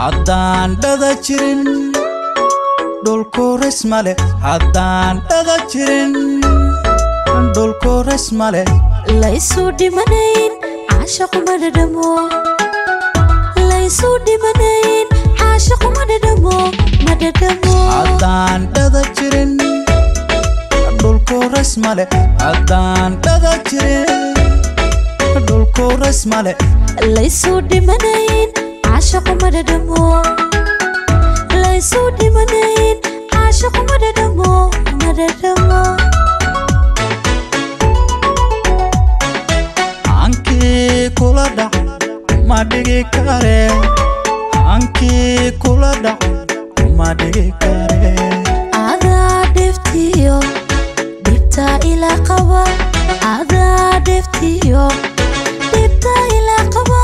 haddaan dhada jirin dhulkuris male haddaan dhada jirin dhulkuris male laysu dhimanayn caashaquma dhadhamo laysu dhimanayn caashaquma dhadhamo ma dhadhamo haddaan dhada jirin dhulkuris male haddaan dhada jirin dhulkuris male laysu dhimanayn caashaquma dhadhamo laysu dhimanayn caashaquma dhadhamo ma dhadhamo ankii kula dhac ma dhigi kare ankii kula dhac ma dhigi kare adaa dheftiyo dhibta ilaa qaba adaa dheftiyo dhibta ilaa qaba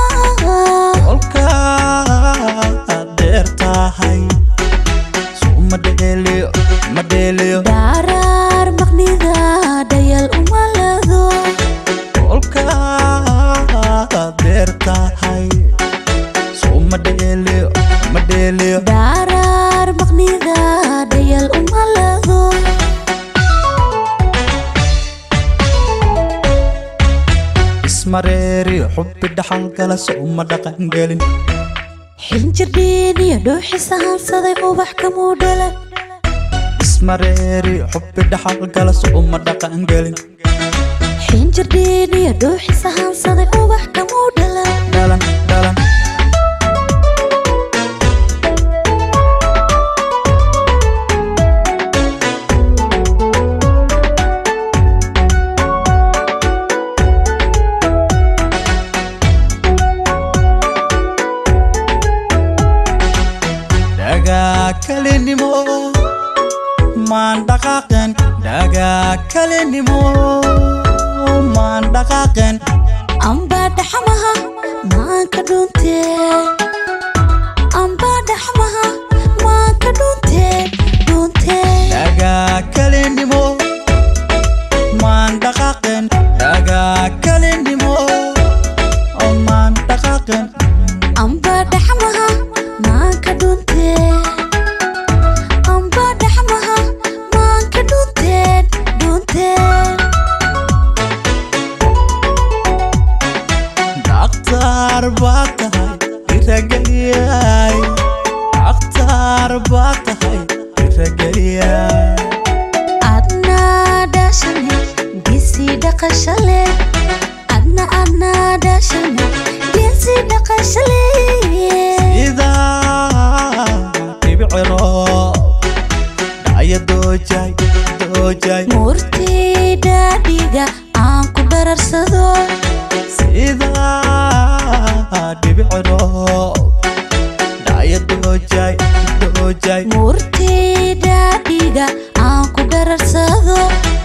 kolkaad dheer tahay suu ma dheeliyo ma dheeliyo dhaaraar maqnida dhayal uma lado kolkaad dheer tahay suu ma dheeliyo ma dheeliyo dhaaraar maqnida dhayal uma lado ismareeriyo xubbi dhaxal gala soo ma dhaqan gelin xinjirdhiin iyo dhuuxis ahaansaday ubax kamuu dhalan ismareeriyo xubbi dhaxal gala soo ma dhaqan gelin xinjirdhiin iyo dhuuxis ahaansaday ubax kamuu dhalan dhalan dhalan dhagaa kalinimo maan dhaqaaqen dhagaa kalinimo maan dhaqaaqen ambaa dhaxmaha maanka dhuuntee ambaa dhaxmaha maanka dhuuntee dhuuntee dhagaa kalinimo maan dhaqaaqen dhagaa kalinimo maan dhaqaaqen ambaa dhaxmaha maanka dhuuntee ambaa dhaxmaha maanka dhuuntee dhuuntee dhakhtar baa tahay irageliyay dhakhtar baa tahay irageliyay adna dhashane geesi dhaqashale adna adna dhashane geesi dhaqashale idaa dhibiciro dhacya doojay doojay murtii dhaadhiga aan ku dhararsado sidaa dhibiciro dhacya doojay doojay murtii dhaadhiga aan ku dhararsado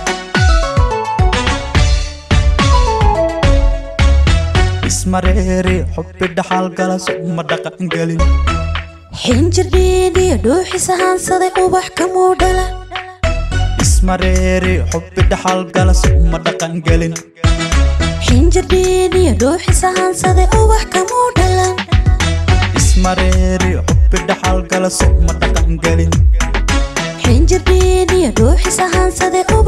ismareeri xubbi dhaxal gala suma dhaqan gelin xinjirdhiin iyo dhuuxis ahaansaday ubax kamuu dhalan ismareeri xubbi dhaxal gala suma dhaqan gelin xinjirdhiin iyo dhuuxis ahaansaday ubax kamuu dhalan ismareeri xubbi dhaxal gala suma dhaqan gelin xinjirdhiin iyo dhuuxis ahaansaday